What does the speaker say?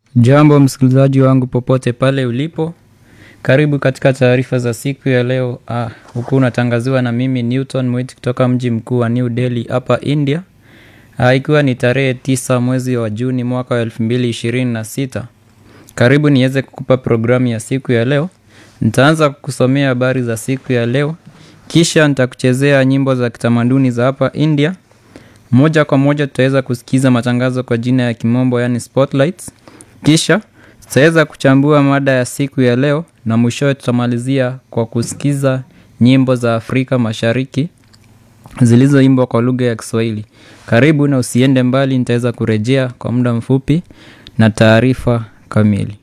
Jambo msikilizaji wangu popote pale ulipo, karibu katika taarifa za siku ya leo ah, huku unatangaziwa na mimi Newton Mwiti kutoka mji mkuu wa New Delhi hapa India ah, ikiwa ni tarehe tisa mwezi wa Juni mwaka wa elfu mbili ishirini na sita. Karibu niweze kukupa programu ya siku ya leo. Nitaanza kukusomea habari za siku ya leo, kisha nitakuchezea nyimbo za kitamaduni za hapa India. Moja kwa moja tutaweza kusikiza matangazo kwa jina ya kimombo yani spotlights. Kisha tutaweza kuchambua mada ya siku ya leo na mwishowe tutamalizia kwa kusikiza nyimbo za Afrika Mashariki zilizoimbwa kwa lugha ya Kiswahili. Karibu na usiende mbali, nitaweza kurejea kwa muda mfupi na taarifa kamili.